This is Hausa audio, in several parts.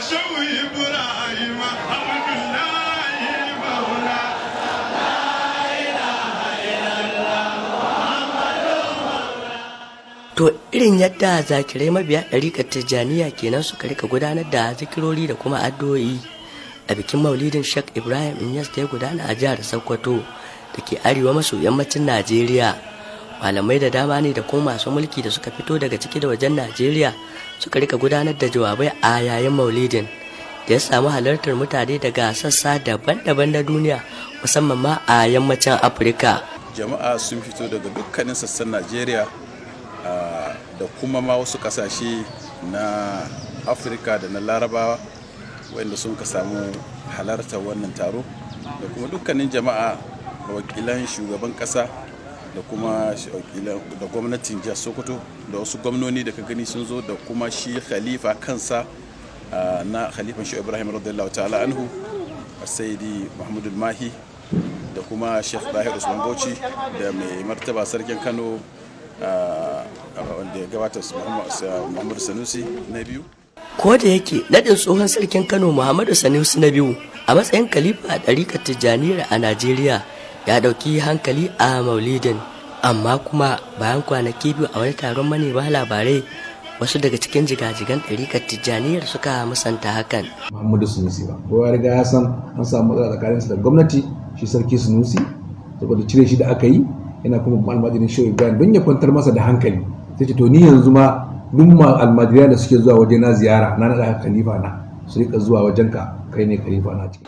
shehu ibrahim abdullahi maula To irin yadda zakirai mabiya ɗariƙar Tijjaniya kenan suka rika gudanar da zikirori da kuma addu'o'i a bikin maulidin Sheikh Ibrahim Inyas da ya gudana a jihar Sokoto da ke arewa maso yammacin Najeriya. Malamai da dama ne da kuma masu mulki da suka fito daga ciki da wajen Najeriya suka rika gudanar da jawabai a yayin maulidin da ya samu halartar mutane daga sassa daban-daban na duniya musamman ma a yammacin Afirka. jama'a sun fito daga dukkanin sassan najeriya ah, da kuma ma wasu kasashe na afirka da na larabawa wanda sun ka samu halartar wannan taro da kuma dukkanin jama'a da wakilan shugaban kasa da kuma shi- wakilan da gwamnatin jihar sokoto da wasu gwamnoni da ka gani sun zo da kuma shi khalifa kansa ah, na khalifan shi ibrahim radiyallahu ta'ala anhu saidi mahmudul mahi da kuma sheikh dahir usman bauchi da mai martaba sarkin kano ah, wanda ya gabata su Muhammad- sa- muhammadu sanusi na biyu ko da yake nadin tsohon sarkin kano muhammadu sanusi na biyu a matsayin kalifa a ɗarikar tijjaniyar a najeriya ya ɗauki hankali a maulidin amma kuma bayan kwanaki biyu a wani taron manema labarai wasu daga cikin jigajigan ɗarikar tijjaniyar suka musanta hakan Muhammadu Sunusi ba. Kowa ya riga ya san an samu matsala tsakaninsa da gwamnati shi sarki Sunusi saboda cire shi da aka yi yana kuma almajirin shehu Ibrahim don ya kwantar masa da hankali. Sai ce to ni yanzu ma duk ma almajirai da suke zuwa waje na ziyara na naɗa khalifa na su rika zuwa wajenka kai ne khalifa na ciki.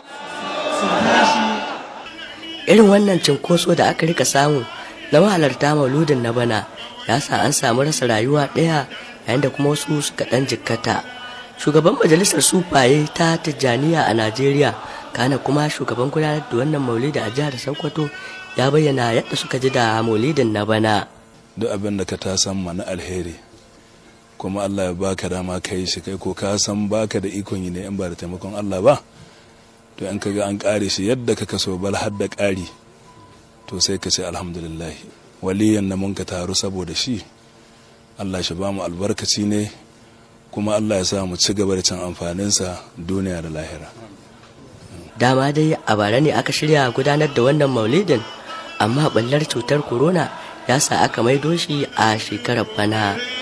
irin wannan cinkoso da aka rika samu na mahalarta mauludin na bana ya sa an samu rasa rayuwa ɗaya yayin da kuma wasu suka ɗan jikkata shugaban majalisar sufaye ta tijjaniya a najeriya kana kuma shugaban gudanar da wannan maulidi a jihar sokoto ya bayyana yadda suka ji da maulidin na bana duk abin da ka ta san na alheri kuma Allah ya baka dama ka yi shi kai ko ka san baka da ikon yi ne in ba da taimakon Allah ba to in ka ga an kare shi yadda ka kaso bal har da ƙari to sai ka ce alhamdulillah waliyan na mun ka taru saboda shi Allah shi ba mu albarkaci ne kuma Allah ya sa mu ci gaba da cin amfaninsa duniya da lahira dama dai a bara ne aka shirya gudanar da wannan maulidin amma ɓallar cutar corona ya sa aka maido shi a shekarar bana